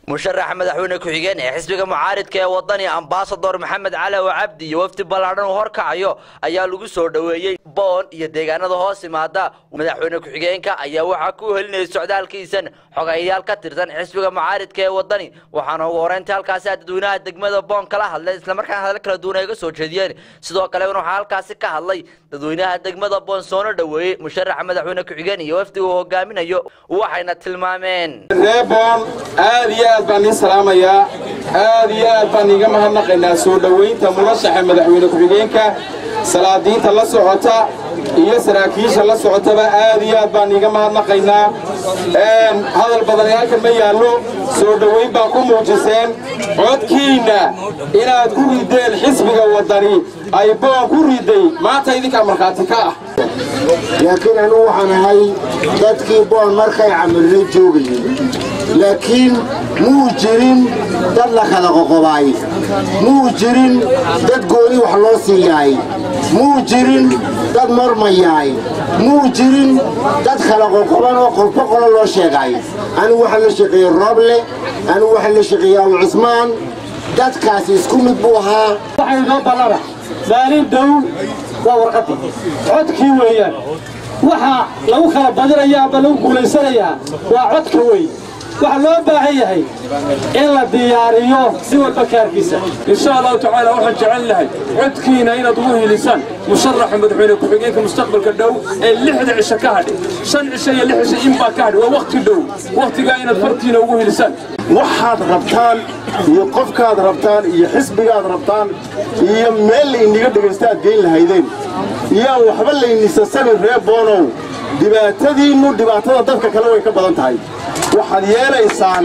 musharaxa madaxweyne ku-xigeen ee xisbiga mucaaridka ee wadani ambasador maxamed calaw cabdi iyo wafdi ballaadhan uu horkacayo ayaa lagu soo dhoweeyey boon iyo deegaanada hoos imaada madaxweyne ku-xigeenka ayaa waxaa ku helinayay socdaalkiisan xogayaal ka tirsan xisbiga mucaaridka ee wadani waxaana ugu horeynta halkaasi dadweynaha degmada boon kala hadlay islamarkaana hadal kala duwan ay ga soo jeediyeen sidoo kale waxaa halkaasi ka hadlay dadweynaha degmada boon soona dhoweeyey musharaxa madaxweyne ku-xigeen iyo wafdiga uu hogaaminayo waxayna tilmaameen reeboon aad iyo aad baan ii salaamayaa aad iyo aad baan iiga mahadnaqaynaa soo dhowaynta murashaxa madaxweyne ku-xigeenka salaadiinta la socota iyo saraakiisha la socotaba aad iyo aad baan iiga mahadnaqaynaa hadal badan halkan ma yaallo soo dhowayn baa ku muujiseen codkiinna inaad ku rideen xisbiga waddani ay boon ku riday maanta idinkaa markhaati ka ah laakiin anugu waxaan ahay dadkii boon markay camirnay joogayey laakiin muu jirin dad la kala qoqobaay muu jirin dad gooni wax loo siiyaay muu jirin dad marmayaay muu jirin dad kala qoqoban oo qolbo qolo loo sheegaay anigu waxaa la shaqeeyey rooble anigu waxaa la shaqeeyey abu cusmaan dadkaasi isku mid buu ahaa waxay noo ballana maalin dhow waa warqadii codkii weeyaan waxa lagu kala badinayaa ama lagu guulaysanayaa waa codka wey waxaa loo baahan yahay in la diyaariyo si walba kaarkiisa insha allahu tacaala waxaan jecel lahay codkiina inaad ugu hilisaan musharaxa madaxweyne ku-xigeenka mustaqbalka dhow ee lixda cisho ka hadhay shan cisho iyo lix cisho inbaa ka hadhay waa wakhti dhow wakhtigaa inaad fartiina ugu hilisaan waxaad rabtaan iyo qofkaad rabtaan iyo xisbigaad rabtaan iyo meel layniga dhegaysta aad geyn lahaydeen iyaan waxba laynisasanin ree boonow dhibaatadiinnu dhibaatada dadka kale way ka badan tahay waxaad yeelaysaan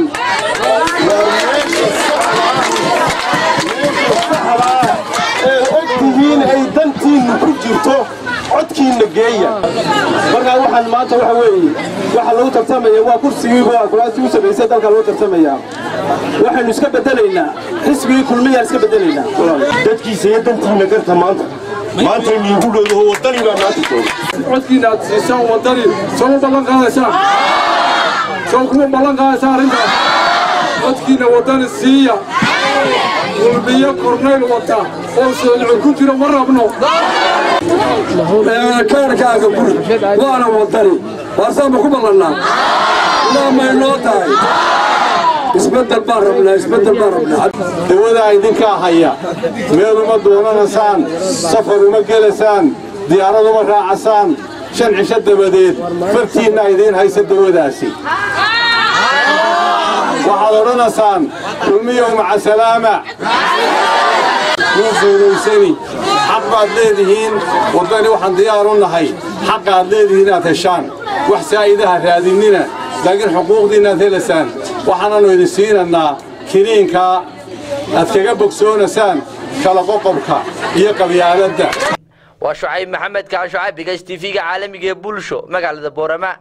saxdaa ee og tihiin ay dantiinnu ku jirto codkiinna geeya markaa waxaan maanta waxa weeye waxa lagu tartamaya waa kursigiiba kuraastii u samaysay dalka lagu tartamaya waxaynu iska bedelaynaa xisbigii kulmiyaan iska bedelaynaa dadkiisa iyo dantiinna garta maanta maanta niigu dhowdaho waddani baa maanta jooga codkiina aad siisaan waddani soo ma ballan qaadaysaan soo kuma ballan qaadaysaan arrintaas codkiina waddani siiya kulmiyo kornayl wata oo soolcod ku jiro ma rabno kaarkaaga guri waana wadani waasaanba ku ballannaa ilaa may noo tahay isbeddel baan rabnaa isbeddel baan rabnaa dawadaa idinkaa haya meel uma doonanaysaan safar uma gelaysaan diyaarad uma raacasaan shan cisho dabadeed fartiinna idiin haysa dawadaasi waxaad odhanaysaan kulmiyow maca salaama wuu guulaysani xaq baad leedihiin waddani waxaan diyaar u nahay xaqaad leedihiin inaad heshaan wax saa'idaha raadinnina laakiin xuquuqdiinnaad helaysaan waxaananu idin siinannaa kiniinkaa aad kaga bogsoonaysaan kala qoqobka iyo qabyaaladda waa shucayb maxamed kaan shucayb bigas tv-ga caalamiga ee bulsho magaalada boorama